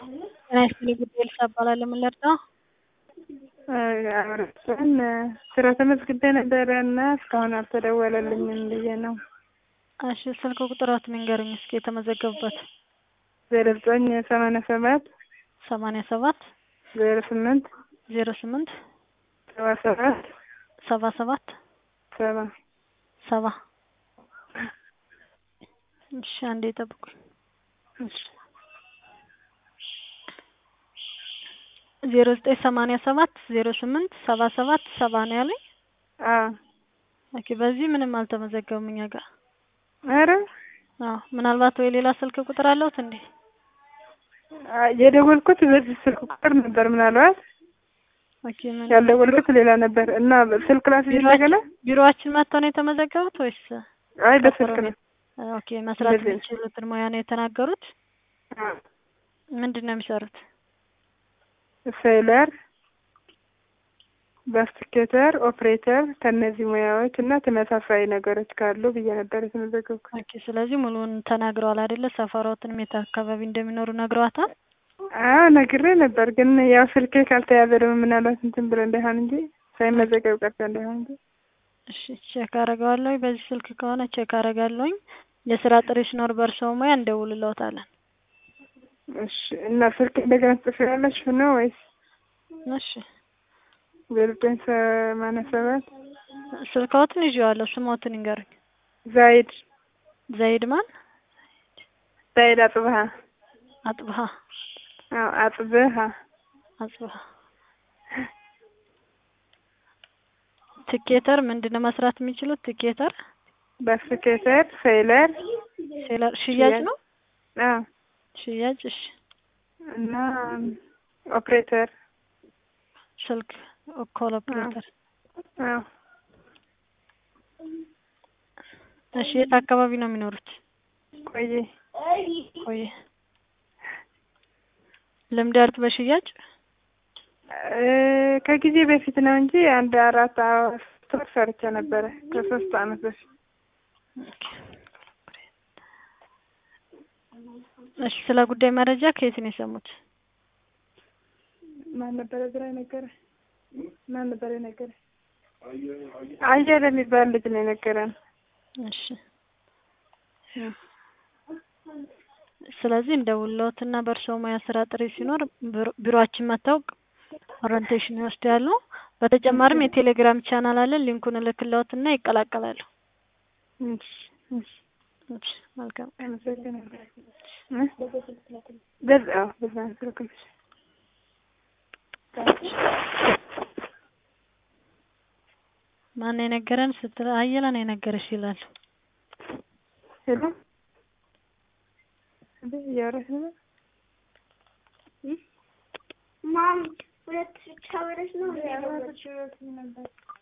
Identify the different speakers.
Speaker 1: ጤና ይስጥልኝ ጉዳይ ልሳ እባላለሁ። ምን ልርዳ?
Speaker 2: አብረን ስራ ተመዝግቤ ነበረ እና እስካሁን አልተደወለልኝም ብዬ ነው።
Speaker 1: እሺ ስልክ ቁጥሮትን ንገሩኝ እስኪ የተመዘገቡበት።
Speaker 2: ዜሮ ዘጠኝ ሰማንያ ሰባት
Speaker 1: ሰማንያ ሰባት
Speaker 2: ዜሮ ስምንት
Speaker 1: ዜሮ ስምንት
Speaker 2: ሰባ ሰባት
Speaker 1: ሰባ ሰባት
Speaker 2: ሰባ
Speaker 1: ሰባ እሺ አንዴ ጠብቁኝ።
Speaker 2: እሺ
Speaker 1: ዜሮ ዘጠኝ ሰማንያ ሰባት ዜሮ ስምንት ሰባ ሰባት ሰባ ነው ያለኝ።
Speaker 2: አዎ
Speaker 1: ኦኬ በዚህ ምንም አልተመዘገቡም እኛ ጋር።
Speaker 2: ኧረ
Speaker 1: አዎ ምናልባት ወይ ሌላ ስልክ ቁጥር አለውት እንዴ?
Speaker 2: የደወልኩት በዚህ ስልክ ቁጥር ነበር ምናልባት
Speaker 1: ኦኬ ምን
Speaker 2: ያልደወልኩት ሌላ ነበር እና ስልክ ላስ እንደገና
Speaker 1: ቢሮአችን መጥተው ነው የተመዘገቡት ወይስ?
Speaker 2: አይ በስልክ ነው።
Speaker 1: ኦኬ መስራት
Speaker 2: እንደዚህ ነው።
Speaker 1: የሚችሉትን ሙያ ነው የተናገሩት።
Speaker 2: አዎ
Speaker 1: ምንድን ነው የሚሰሩት?
Speaker 2: ሴለር፣ ባስቲኬተር፣ ኦፕሬተር ከእነዚህ ሙያዎች እና ተመሳሳይ ነገሮች ካሉ ብዬ ነበር የተመዘገብኩት።
Speaker 1: ኦኬ ስለዚህ ሙሉውን ተናግረዋል አይደለ? ሰፈሮትንም የት አካባቢ እንደሚኖሩ ነግረዋታል።
Speaker 2: አዎ ነግሬ ነበር፣ ግን ያው ስልኬ ካልተያዘ ደግሞ ምናልባት እንትን ብሎ እንዳይሆን እንጂ ሳይመዘገብ ቀርቶ እንዳይሆን እንጂ።
Speaker 1: እሺ ቼክ አረጋለሁ። በዚህ ስልክ ከሆነ ቼክ አረጋለሁኝ። የስራ ጥሪ ሲኖር በእርስዎ ሙያ እንደውልለውታለን።
Speaker 2: እሺ እና ስልክ እንደገና ትጽፊያለሽ ነው ወይስ
Speaker 1: እሺ
Speaker 2: ዜሮ ዘጠኝ ሰማንያ ሰባት
Speaker 1: ስልክዎትን ይዤዋለሁ። ስሞትን ይንገሩኝ።
Speaker 2: ዛይድ
Speaker 1: ዘይድ ማን?
Speaker 2: ዛይድ አጽብሃ
Speaker 1: አጥብሃ
Speaker 2: አዎ አጽብሃ
Speaker 1: አጽብሃ ትኬተር ምንድን ነው መስራት የሚችሉት? ትኬተር
Speaker 2: ባስኬተር ሴለር
Speaker 1: ሴለር ሽያጭ ነው።
Speaker 2: አዎ
Speaker 1: ሽያጭ እሺ።
Speaker 2: እና ኦፕሬተር
Speaker 1: ስልክ ኮል ኦፕሬተር
Speaker 2: አዎ
Speaker 1: እሺ። የት አካባቢ ነው የሚኖሩት?
Speaker 2: ቆይ
Speaker 1: ቆየ ልምድ ያሉት በሽያጭ
Speaker 2: እ ከጊዜ በፊት ነው እንጂ አንድ አራት ሶስት ወር ሰርቼ ነበረ ከሶስት አመት በፊት
Speaker 1: ኦኬ። እሺ ስለ ጉዳይ መረጃ ከየት ነው የሰሙት?
Speaker 2: ማን ነበረ ግራ የነገረ ማን ነበረ የነገረ አየለ የሚባል ልጅ ነው የነገረን
Speaker 1: እሺ ስለዚህ እንደውልዎትና በእርስዎ ሙያ ስራ ጥሪ ሲኖር ቢሮ- ቢሮአችን መጥተው ኦሪንቴሽን ይወስዳሉ። በተጨማሪም የቴሌግራም ቻናል አለን። ሊንኩን እልክልዎትና ይቀላቀላሉ።
Speaker 2: እሺ እሺ
Speaker 1: እሺ መልካም
Speaker 2: አመሰግናለሁ እ በዛ አዎ በዛ ነው ስልክልሽ
Speaker 1: ማን የነገረን ስትል አየለ ነው የነገረሽ ይላሉ።
Speaker 2: ሄሎ እንዴ እያወራሽ ነበር
Speaker 3: ማም ሁለት ብቻ ወረሽ ነው